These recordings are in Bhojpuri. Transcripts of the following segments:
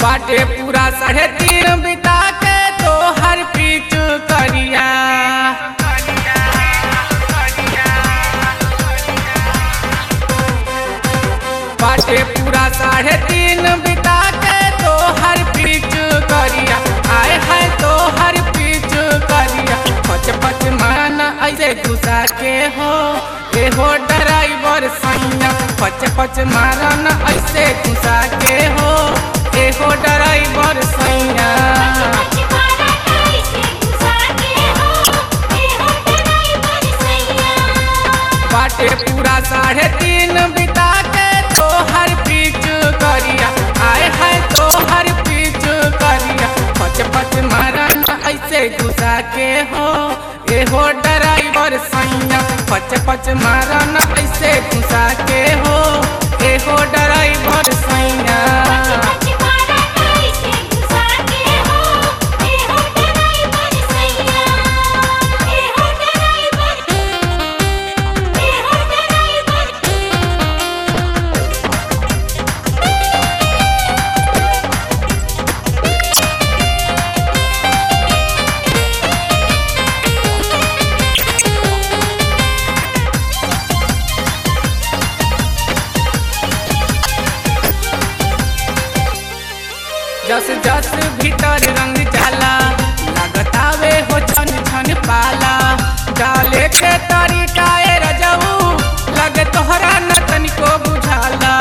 बाटे पूरा साढ़े तीन बिता के तो हर पीच करिया बाटे पूरा साढ़े तीन बिता के तो हर पीच करिया आए है तो हर पीच करिया पच पच माना ऐसे घुसा के हो ए हो ड्राइवर सैया पच पच मारना ऐसे घुसा के हो ए हो ड्राइवर सैया बाटे पूरा साढ़े तीन बिता के तो हर पीच करिया आए है तो हर पीच करिया पच पच मारन ऐसे घुसा के हो ए हो ड्राइवर सैया पच पच मारन ऐसे घुसा के हो ए हो ड्राइवर सैया जस जस भीतर रंग जाला लगतावे हो छन छन पाला डाले के तरीका ए रजऊ लगे तोहरा न तनिको बुझाला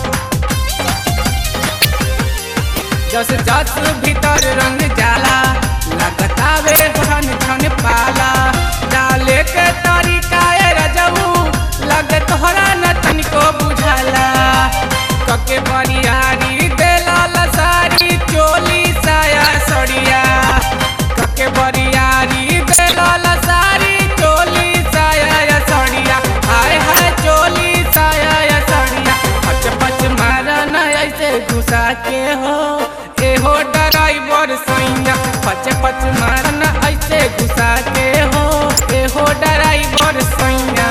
जस जस भीतर रंग जाला लगतावे हो छन छन पाला डाले के तरीका ए रजऊ लगे तोहरा न तनिको बुझाला कके बरियारी देला लसारी चोली साया सड़िया कके बरियारी देला लसारी चोली साया सड़िया हाय हाय चोली साया सड़िया पच पच मारन ऐसे घुसा के हो ए हो ड्राइवर सैया पच पच मारन ऐसे घुसा के हो ए हो ड्राइवर सैया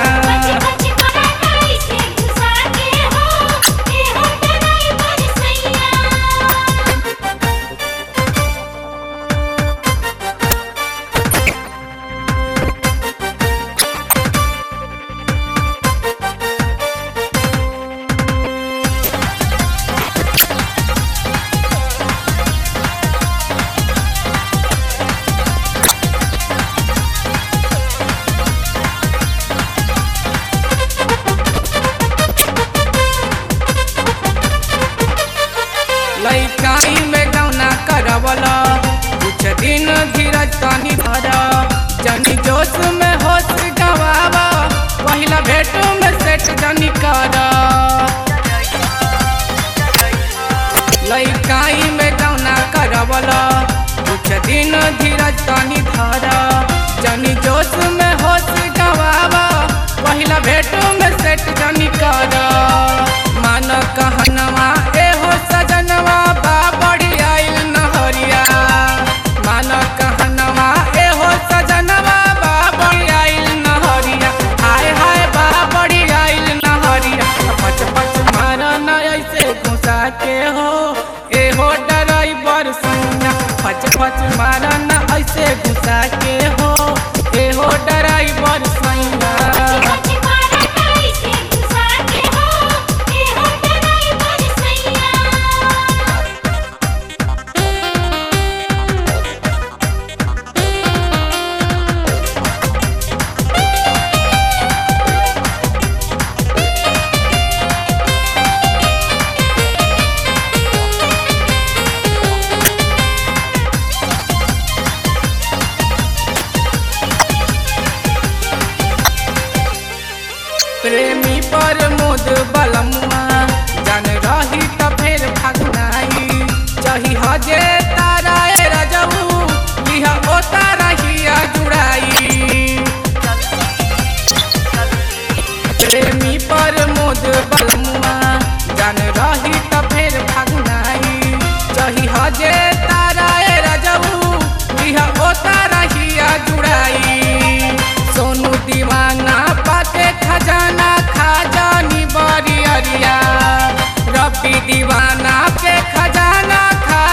लइकाई में गौना करवला कुछ दिन धीरज तनी धर जनी जोश में होश गवावा पहिला भेट में सेट जनी कर लइकाई में गौना करवला कुछ दिन धीरज तनी धर जनी जोश में होश गवावा पहिला भेट में सेट जनी कर मान कहनवा ए हो सजनवा बा बड़ी आइल नहरिया मान कहनवा ए हो सजनवा बा बड़ी आइल नहरिया हाय हाय बा बड़ी आइल नहरिया पच पच मारन ऐसे घुसा के हो ए हो ड्राइवर सैया पच पच मारन ऐसे घुसा के हो ए हो ड्राइवर सैया प्रेमी पर मोद बलमुआ जन रही त फेर भगनाई चही हजे तारा ए रजऊ लिहा ओ तारा हिया जुड़ाई प्रेमी पर मोद बलमुआ जन रही त फेर भगनाई चही हजे तारा ए रजऊ लिहा ओ तारा हिया जुड़ाई सोनू दीवाना पाते खजाना खाजानी बरी अरिया रबी दीवाना के खजाना खा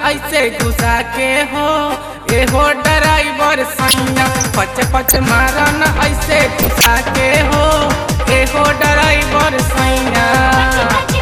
ऐसे घुसा के हो एहो ड्राइवर सैया पच पच मारा न ऐसे घुसा के हो एहो ड्राइवर सैया